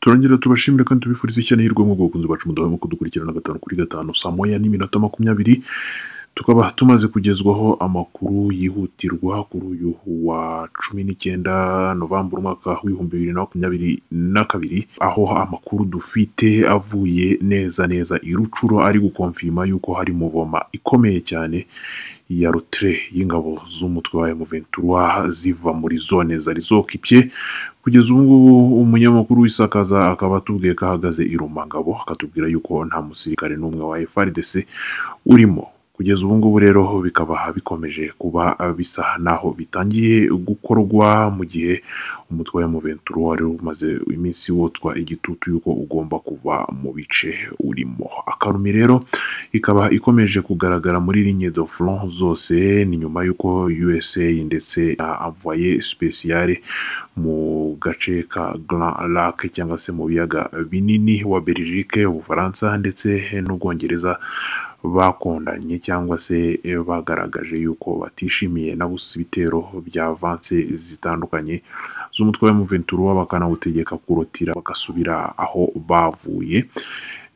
turongera tubashimira kandi tubifuriza ishyirahirwe mu bwoko bacu mudahwema kudukurikirana gatanu kuri gatanu saa moya n'iminota makumyabiri tukaba tumaze kugezwaho amakuru yihutirwa kuri uyu wa cumi n'icyenda novambura umwaka w'ibihumbi bibiri na makumyabiri na kabiri aho amakuru dufite avuye neza neza i rucuro ari gukomfirima yuko hari muvoma ikomeye cyane ya rutire y'ingabo z'umutwe wa emuventura ziva muri zone zari zokipye kugeza ubu ngubu umunyamakuru w'isakaza akaba atubwiye ko ahagaze i rumangabo akatubwira yuko nta musirikare n'umwe wa FRDC urimo kugeza ubu ngubu rero bikaba bikomeje kuba bisa naho bitangiye gukorwa mu gihe umutwe wa Muventuro wari umaze iminsi wotswa igitutu yuko ugomba kuva mu bice urimo akarumi rero ikaba ikomeje kugaragara muri ligne de front zose ni nyuma y'uko USA ndetse na envoyé spéciale mu gace ka Grand Lac cyangwa se mu biyaga binini wa Belgique Ubufaransa ndetse n'Ubwongereza bakundanye cyangwa se bagaragaje yuko batishimiye na busa ibitero bya vanse zitandukanye z'umutwe wa Muventura bakanawutegeka kurotira bagasubira aho bavuye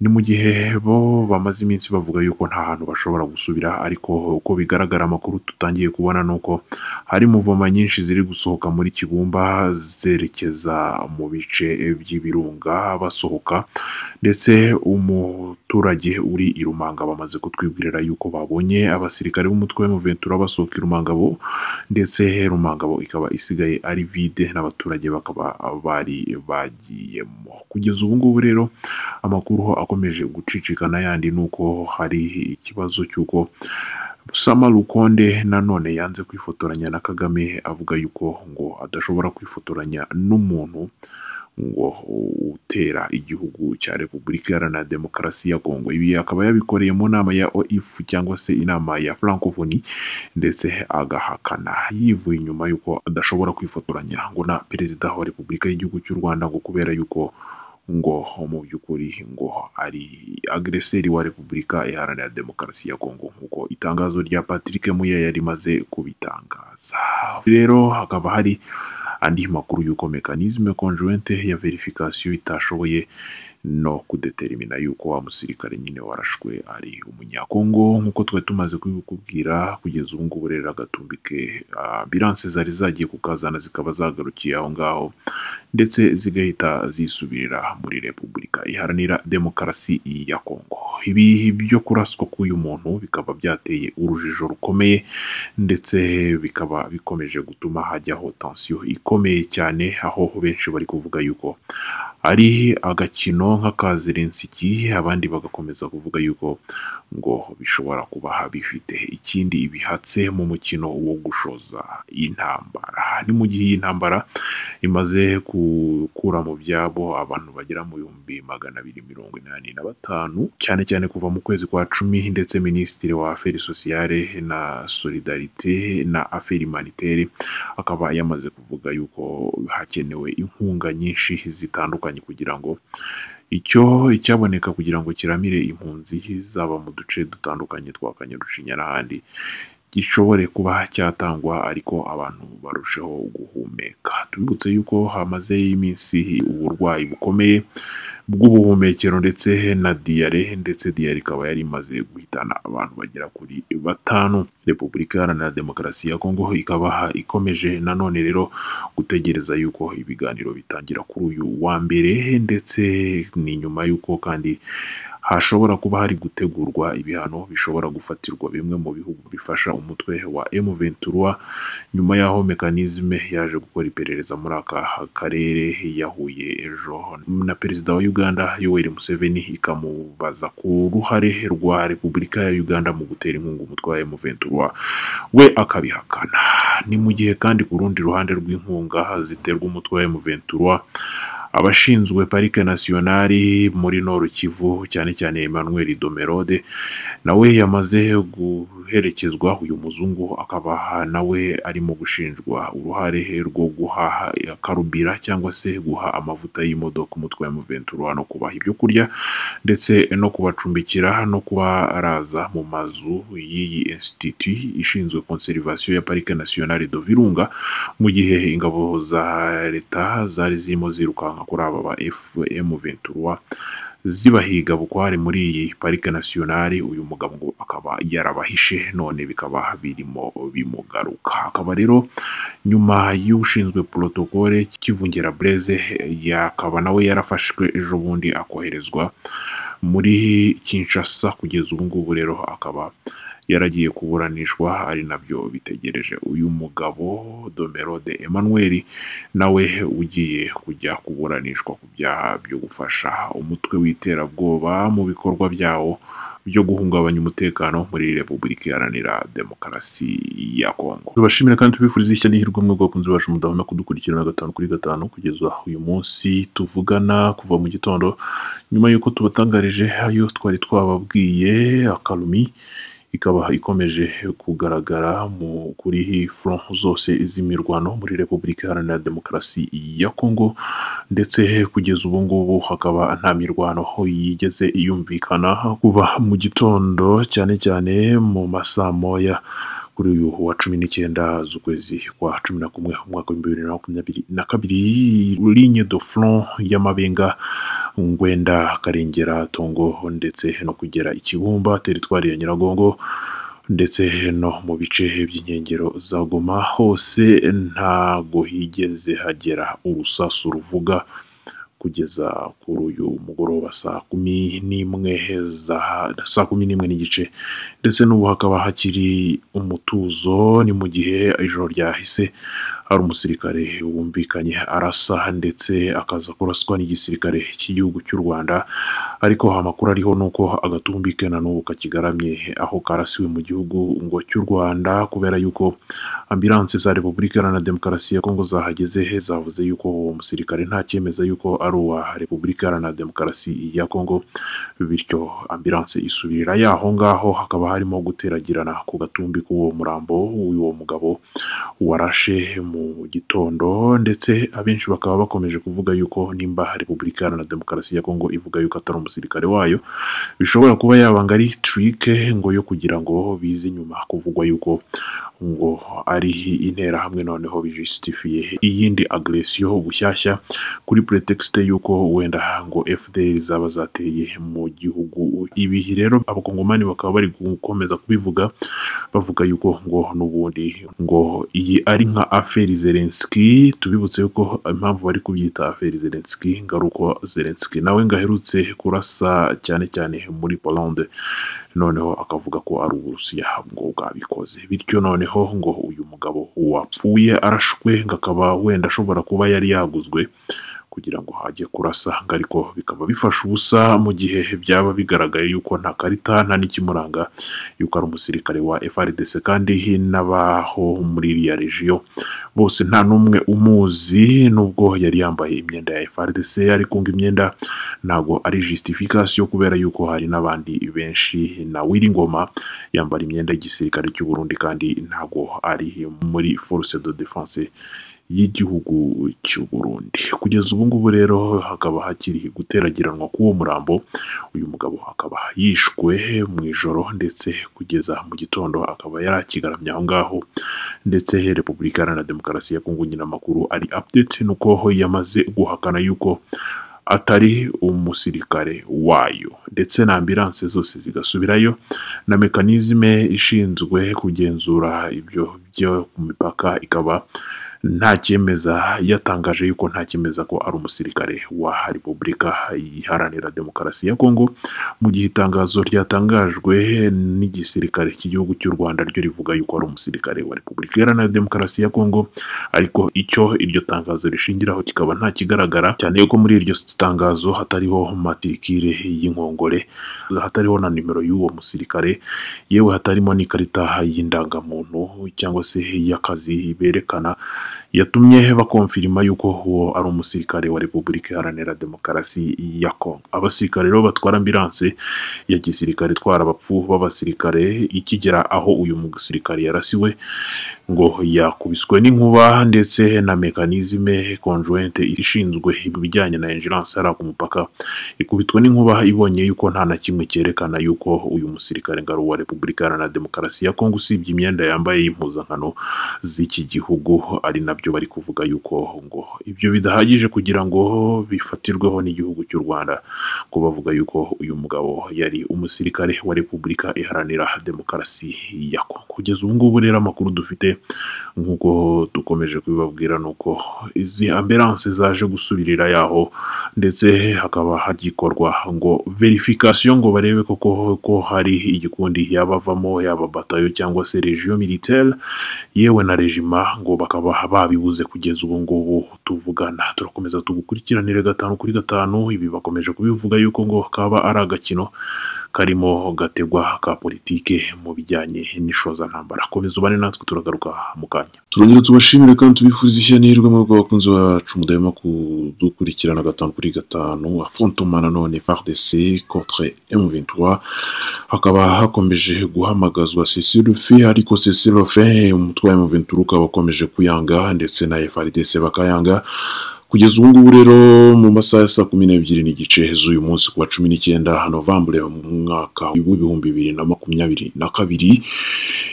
ni mu gihe bo bamaze iminsi bavuga yuko nta hantu bashobora gusubira ariko uko bigaragara amakuru tutangiye kubona ni uko hari muvoma nyinshi ziri gusohoka muri kibumba zerekeza mu bice by'ibirunga basohoka ndetse umuturage uri i rumanga bamaze kutwibwirira yuko babonye abasirikare b'umutwe w'umuventura basohoka i rumangabo ndetse rumangabo ikaba isigaye ari vide n'abaturage bakaba bari bagiyemo kugeza ubu ngubu rero amakuru akomeje gucicikana yandi ni uko hari ikibazo cy'uko Sama Rukonde nanone yanze kwifotoranya na Kagame avuga yuko ngo adashobora kwifotoranya n'umuntu ngo utera igihugu cya Repubulika Iharanira Demokarasi ya Kongo ibi akaba yabikoreye mu nama ya OIF cyangwa se inama ya Francophonie ndetse agahakana yivuye inyuma yuko adashobora kwifotoranya ngo na perezida wa Repubulika y'igihugu cy'u Rwanda ngo kubera yuko ngo mu by'ukuri ngo ari agreseri wa repubulika iharanira demokarasi ya kongo nk'uko itangazo rya patrick muya yari imaze kubitangaza rero hakaba hari andi makuru y'uko mekanizme conjointe ya verification itashoboye no kudetermina yuko wa musirikare nyine warashwe ari umunyakongo nk'uko twari tumaze kubikubwira kugeza ubu ngubu rero agatumbi ke ambiranse zari zagiye kukazana zikaba zagarukiye aho ngaho ndetse zigahita zisubirira muri repubulika iharanira demokarasi ya kongo ibi byo kuraswa k'uyu muntu bikaba byateye urujijo rukomeye ndetse bikaba bikomeje gutuma hajyaho tansiyo ikomeye cyane aho benshi bari kuvuga yuko ari agakino nk'akazirentsiki abandi bagakomeza kuvuga yuko ngo bishobora kuba bifite ikindi bihatse mu mukino wo gushoza intambara ni mu gihe iyi ntambara imaze gukura mu byabo abantu bagera mu bihumbi magana abiri mirongo inani na batanu cyane cyane kuva mu kwezi kwa cumi ndetse minisitiri wa aferi sosiyale na solidarite na aferi manitere akaba yamaze kuvuga yuko hakenewe inkunga nyinshi zitandukanye kugira ngo icyo icyaboneka kugira ngo kiramire impunzi zaba mu duce dutandukanye twa kanyarucinya n'ahandi gishobore kuba cyatangwa ariko abantu barusheho guhumeka tubibutse yuko hamaze iminsi uburwayi bukomeye bw'ubuhumekero ndetse na diyare ndetse diyare ikaba yari imaze guhitana abantu bagera kuri batanu repubulika iharanira demokarasi ya kongo ikaba ikomeje nanone rero gutegereza yuko ibiganiro bitangira kuri uyu wa mbere ndetse ni nyuma y'uko kandi hashobora kuba hari gutegurwa ibihano bishobora gufatirwa bimwe mu bihugu bifasha umutwe wa M23 nyuma y'aho mekanizme yaje gukora iperereza muri aka karere yahuye ejo na perezida wa Uganda Yoweri Museveni ikamubaza ku ruhare rwa Repubulika ya Uganda mu gutera inkunga umutwe wa M23 we akabihakana ni mu gihe kandi ku rundi ruhande rw'inkunga ziterwa umutwe wa M23 abashinzwe parike nasiyonari muri noru kivu cyane cyane emmanuel domerode nawe yamaze guherekezwa uyu muzungu akaba nawe arimo gushinjwa uruhare rwo guhaha karubira cyangwa se guha amavuta y'imodoka umutwe wa muventura no kubaha ibyo kurya ndetse no kubacumbikira no kubaraza mu mazu y'iyi institut ishinzwe conservation ya parike nasiyonari do virunga mu gihe ingabo za leta zari zirimo zirukanka kuri aba ba fm ventura zibahiga bukware muri iyi parike nasiyonari uyu mugabo ngo akaba yarabahishe none bikaba birimo bimugaruka akaba rero nyuma y'ushinzwe porotokole kivungera bureze yakaba nawe yarafashwe ejo bundi akoherezwa muri kinshasa kugeza ubu ngubu rero akaba yaragiye kuburanishwa ari nabyo bitegereje uyu mugabo domerode emmanuel nawe ugiye kujya kuburanishwa ku byaha byo gufasha umutwe w'iterabwoba mu bikorwa byawo byo guhungabanya umutekano muri repubulika iharanira demokarasi ya kongo tubashimira kandi tubifuriza ishya n'ihirwe mwe bwakunze bacu mudahona kudukurikirana gatanu kuri gatanu kugeza uyu munsi tuvugana kuva mu gitondo nyuma y'uko tubatangarije ayo twari twababwiye akarumi ikaba ikomeje kugaragara mu kuri front zose z'imirwano muri repubulika iharanira demokarasi ya kongo ndetse kugeza ubu ngubu hakaba nta mirwano yigeze yumvikana kuva mu gitondo cyane cyane mu masaa moya kuri uyu wa cumi n'icyenda z'ukwezi kwa cumi na kumwe umwaka w'ibihumbi bibiri na makumyabiri na kabiri ligne de front y'amabenga ngwenda karengera tongo ndetse no kugera ikibumba teritwari ya nyiragongo ndetse no mu bice by'inkengero za goma hose ntago higeze hagera urusasu ruvuga kugeza kuri uyu mugoroba saa kumi n'imwe za saa kumi n'imwe n'igice ndetse n'ubu hakaba hakiri umutuzo ni mu gihe ijoro ryahise hari umusirikare wumvikanye arasa ndetse akaza kuraswa n'igisirikare cy'igihugu cy'u rwanda ariko amakuru ariho ni uko agatumbi ke na n'ubu kakigaramye aho karasiwe mu gihugu ngo cy'u rwanda kubera yuko ambilanse za repubulika iharanira demokarasi ya kongo zahageze zavuze yuko uwo musirikare nta cyemeza yuko ari uwa repubulika iharanira demokarasi ya kongo bityo ambilanse isubirira y'aho ngaho hakaba harimo guteragirana ku gatumbi k'uwo murambo w'uwo mugabo warashe mu gitondo ndetse abenshi bakaba bakomeje kuvuga yuko nimba repubulika iharanira demokarasi ya kongo ivuga yuko atari umusirikare wayo bishobora kuba yabanga ari tirike ngo yo kugira ngo bize nyuma kuvugwa yuko ngo ari interahamwe noneho bijisitifiye iyindi agresiyo bushyashya kuri pretekisite y'uko wenda ngo fdr zaba zateye mu gihugu ibihi rero abakongomani bakaba bari gukomeza kubivuga bavuga yuko ngo n'ubundi ngo iyi ari nka aferi zelenski tubibutse yuko impamvu bari kubyita aferi zelenski ngo ari uko zelenski nawe ngo aherutse kurasa cyane cyane muri polande noneho akavuga ko ari uburusiya ngo bwabikoze bityo noneho ngo uyu mugabo wapfuye arashwe ngo akaba wenda ashobora kuba yari yaguzwe kugira ngo hajye kurasa ariko bikaba bifasha ubusa mu gihe byaba bigaragaye yuko nta karita nta n'ikimuranga yuko ari umusirikare wa FRDC kandi n'abaho muri iriya rejiyo bose nta n'umwe umuzi nubwo yari yambaye imyenda ya FRDC ariko ngo imyenda ntago ari justification kubera yuko hari n'abandi benshi na Wiringoma yambara imyenda y'igisirikare cy'u Burundi kandi ntago ari muri force de défense y'igihugu cy'u Burundi kugeza ubu ngubu rero hakaba hakiri guteragiranwa k'uwo murambo uyu mugabo akaba yishwe mu ijoro ndetse kugeza mu gitondo akaba yarakigaramye aho ngaho ndetse repubulika iharanira demokarasi ya kongo nyine amakuru ari update nuko yamaze guhakana yuko atari umusirikare wayo ndetse na ambilanse zose zigasubirayo na mekanizme ishinzwe kugenzura ibyo byo ku mipaka ikaba nta cyemeza yatangaje yuko nta cyemeza ko ari umusirikare wa repubulika iharanira demokarasi ya kongo mu gihe itangazo ryatangajwe n'igisirikare cy'igihugu cy'u rwanda ryo rivuga yuko ari umusirikare wa repubulika iharanira demokarasi ya kongo ariko icyo iryo tangazo rishingiraho kikaba nta kigaragara cyane yuko muri iryo tangazo hatariho matirikire y'inkongore hatariho na nimero y'uwo musirikare yewe hatarimo n'ikarita y'indangamuntu cyangwa se y'akazi berekana yatumye bakomfirima yuko uwo ari umusirikare wa repubulika iharanira demokarasi ya kongo abasirikare rero batwara ambilanse ya gisirikare itwara abapfu b'abasirikare ikigera aho uyu musirikare yarasiwe ngo yakubiswe n'inkuba ndetse na mekanizme konjoyente ishinzwe ibijyanye na injiranse hariya ku mupaka ikubitwe n'inkuba ibonye yuko nta na kimwe cyerekana yuko uyu musirikare ngaro wa repubulika Iharanira demokarasi ya kongo usibye imyenda yambaye y'impuzankano z'iki gihugu ari nabyo bari kuvuga yuko ngo ibyo bidahagije kugira ngo bifatirweho n'igihugu cy'u rwanda ko bavuga yuko uyu mugabo yari umusirikare wa repubulika iharanira demokarasi ya kongo kugeza ubu ngubu rero amakuru dufite nk'uko dukomeje kubibabwira ni uko izi ambiranse zaje gusubirira yaho ndetse hakaba hagikorwa ngo verifikasiyo ngo barebe koko ko hari igikundi yaba avamo yaba batayo cyangwa se regiyo militaire yewe na regima ngo bakaba babibuze kugeza ubu ngubu tuvugana turakomeza tugukurikiranire gatanu kuri gatanu ibi bakomeje kubivuga yuko ngo kaba ari agakino karimo gategwa ka politike mu bijyanye n'ishozantambara komeza ubane natwe turagaruka mu kanya turongera tubashimire kandi tubifuriza ishyanihirwe mu bwoko bakunzi bacu mudahema kudukurikirana gatanu kuri gatanu afrontoma nanone fardc contre m23 hakaba hakomeje guhamagazwa sesirufe ariko sesirufe umutwe wa m23 ukaba ukomeje kuyanga ndetse na frdc bakayanga kugeza ubu ngubu rero mu masaha ya saa kumi n'ebyiri n'igice z'uyu munsi ku wa cumi n'icyenda novambure mu mwaka w'ibihumbi bibiri na makumyabiri na kabiri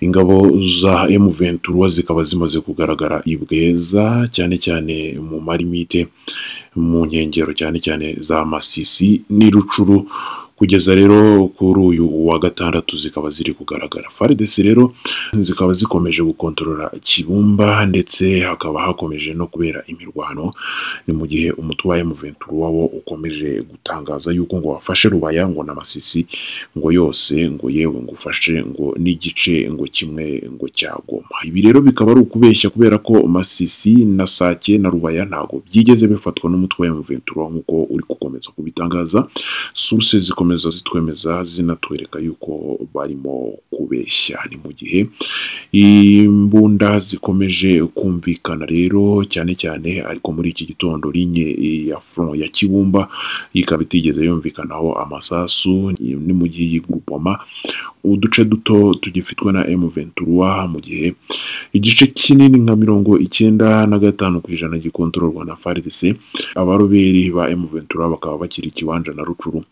ingabo za M23 zikaba zimaze kugaragara i Bweza cyane cyane mu marimite mu nkengero cyane cyane za Masisi n'i Rucuru kugeza rero kuri uyu wa gatandatu zikaba ziri kugaragara faridesi rero zikaba zikomeje gukontorora kibumba ndetse hakaba hakomeje no kubera imirwano ni mu gihe umutwe wa emuventuru wabo ukomeje gutangaza yuko ngo wafashe rubaya ngo n'amasisi ngo yose ngo yewe ngo ufashe ngo n'igice ngo kimwe ngo cyagoma ibi rero bikaba ari ukubeshya kubera ko masisi na sake na rubaya ntabwo byigeze bifatwa n'umutwe wa emuventuru nk'uko uri gukomeza kubitangaza suruse zikomeza zikomeza zitwemeza zinatwereka yuko barimo kubeshya ni mu gihe imbunda zikomeje kumvikana rero cyane cyane ariko muri iki gitondo linye ya front ya kibumba ikaba itigeze yumvikanaho amasasu ni mu gihe y'igurupoma uduce duto tugifitwe na M23 mu gihe igice kinini nka mirongo icyenda na gatanu ku ijana gikontororwa na FARDC abaroberi ba M23 bakaba bakiri ikiwanja na Rucuru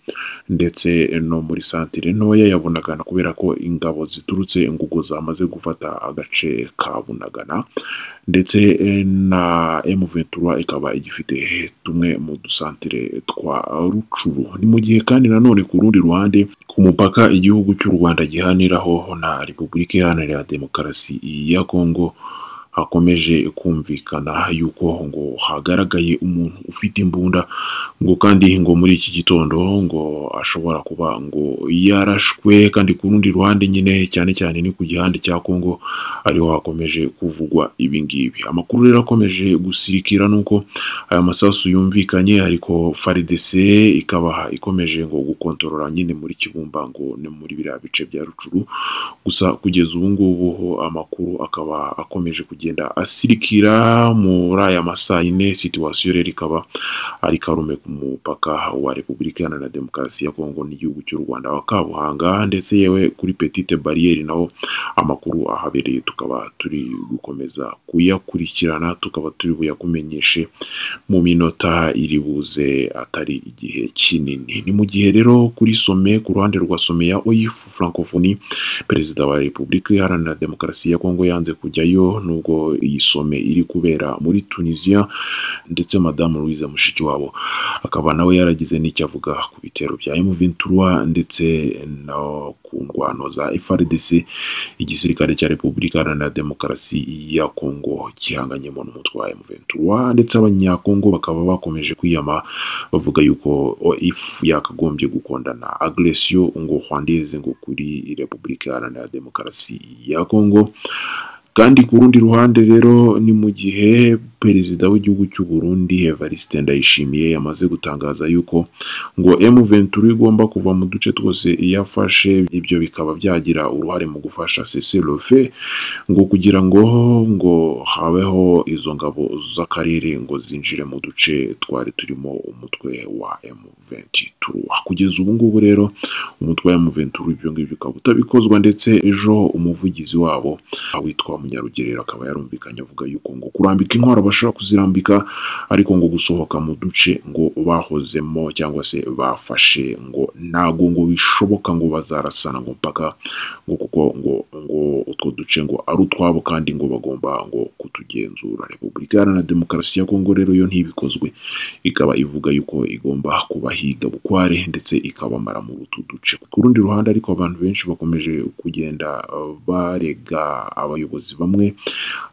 ndetse no muri santire ntoya ya bunagana kubera ko ingabo ziturutse ingugu zamaze gufata agace ka bunagana ndetse na M23 ikaba igifite tumwe mu dusantire twa rucuru ni mu gihe kandi nanone ku rundi ruhande ku mupaka igihugu cy'u Rwanda gihaniraho na Repubulika Iharanira Demokarasi ya Kongo hakomeje kumvikana yuko ngo hagaragaye umuntu ufite imbunda ngo kandi ngo muri iki gitondo ngo ashobora kuba ngo yarashwe kandi ku rundi ruhande nyine cyane cyane ni ku gihande cya Kongo ariho hakomeje kuvugwa ibi ngibi amakuru rero akomeje gusirikira nuko aya masasu yumvikanye ariko FARDC ikaba ikomeje ngo gukontorora nyine muri kibumba ngo ni muri biriya bice bya rucuru gusa kugeza ubu ngubu amakuru akaba akomeje kugenda kugenda asirikira muri aya masaha ine situwasiyo rero ikaba ari karume ku mupaka wa repubulika iharanira demokarasi ya kongo n'igihugu cy'u rwanda wa kabuhanga ndetse yewe kuri petite bariyeri naho amakuru ahabereye tukaba turi gukomeza kuyakurikirana tukaba turi buyakumenyeshe mu minota iri buze atari igihe kinini ni mu gihe rero kuri some ku ruhande rwa some ya oyifu francophonie perezida wa repubulika iharanira demokarasi ya kongo yanze kujyayo nubwo iyi some iri kubera muri tunisiya ndetse madamu louise mushikiwabo akaba nawe yaragize n'icyo avuga ku bitero bya M23 ndetse no ku ndwano za FRDC igisirikare cya repubulika iharanira demokarasi ya kongo gihanganyemo n'umutwe wa M23 ndetse abanyakongo bakaba bakomeje kwiyama bavuga yuko ifu yakagombye gukondana agresiyo ngo hwandize ngo kuri repubulika iharanira demokarasi ya kongo kandi ku rundi ruhande rero ni mu gihe perezida w'igihugu cy'u Burundi Evariste Ndayishimiye yamaze gutangaza yuko ngo M23 igomba kuva mu duce twose yafashe ibyo bikaba byagira uruhare mu gufasha CCLF ngo kugira ngo ngo habeho izo ngabo z'akarere ngo zinjire mu duce twari turimo umutwe wa M23 kugeza ubu ngubu rero umutwe wa M23 ibyo ngibyo ukaba utabikozwa ndetse ejo umuvugizi wabo witwa Munyarugerero akaba yarumvikanye avuga yuko ngo kurambika intwaro bashobora kuzirambika ariko ngo gusohoka mu duce ngo bahozemo cyangwa se bafashe ngo ntago ngo bishoboka ngo bazarasana ngo mpaka ngo kuko ngo ngo utwo duce ngo ari utwabo kandi ngo bagomba ngo kutugenzura Repubulika Iharanira Demokarasi ya Kongo rero yo ntibikozwe ikaba ivuga yuko igomba kubahiga bukware ndetse ikabamara mu utu duce ku rundi ruhande ariko abantu benshi bakomeje kugenda uh, barega abayobozi bamwe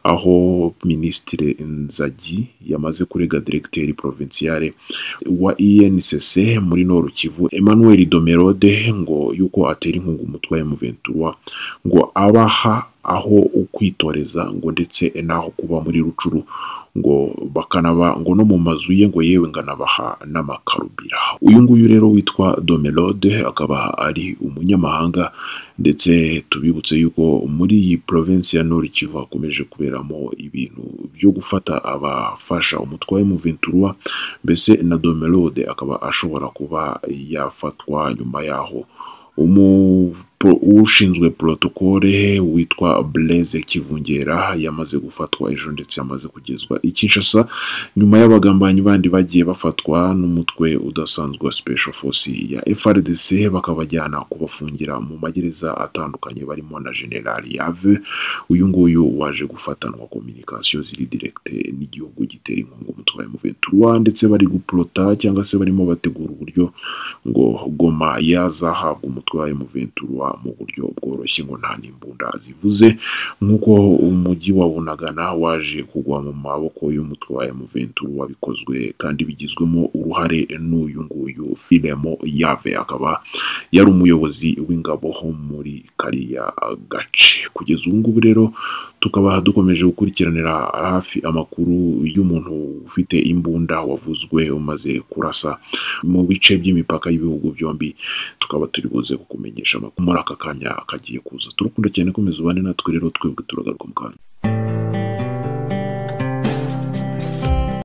aho Minisitiri Nzagi yamaze kurega Diregiteri Provinciale wa INCC muri Noru Kivu Emmanuel Domerode ngo yuko atera inkunga umutwe wa M23 ngo abaha aho ukwitoreza ngo ndetse n'aho kuba muri rucuru ngo bakanaba ngo no mu mazu ye ngo yewe nganabaha n'amakarubira uyu nguyu rero witwa Domelode akaba ari umunyamahanga ndetse tubibutse yuko muri iyi province ya Nord Kivu hakomeje kuberamo ibintu byo gufata abafasha umutwe wa M23 mbese na Domelode akaba ashobora kuba yafatwa nyuma yaho umu pro- ushinzwe protokole witwa Blaise Kivungera yamaze gufatwa ejo ndetse yamaze kugezwa i Kinshasa nyuma y'abagambanyi bandi bagiye bafatwa n'umutwe udasanzwe wa Special Force ya FRDC bakabajyana kubafungira mu magereza atandukanye barimo na General Yave uyu nguyu waje gufatanwa communication ziri direct n'igihugu gitera inkunga umutwe wa M23 ndetse bari guplota cyangwa se barimo bategura uburyo ngo Goma yazahabwa umutwe wa M23 mu buryo bworoshye ngo nta n'imbunda zivuze nk'uko umujyi wa Bunagana waje kugwa mu maboko y'umutwe wa M23 wabikozwe kandi bigizwemo uruhare n'uyu nguyu Filemo Yave akaba yari umuyobozi w'ingabo ho muri kariya gace kugeza ubu ngubu rero tukaba dukomeje gukurikiranira hafi amakuru y'umuntu ufite imbunda wavuzwe umaze kurasa mu bice by'imipaka y'ibihugu byombi tukaba turi buze kukumenyesha amakuru muri aka kanya kagiye kuza turukunda cyane komeza ubane natwe rero twebwe turagaruka mu kanya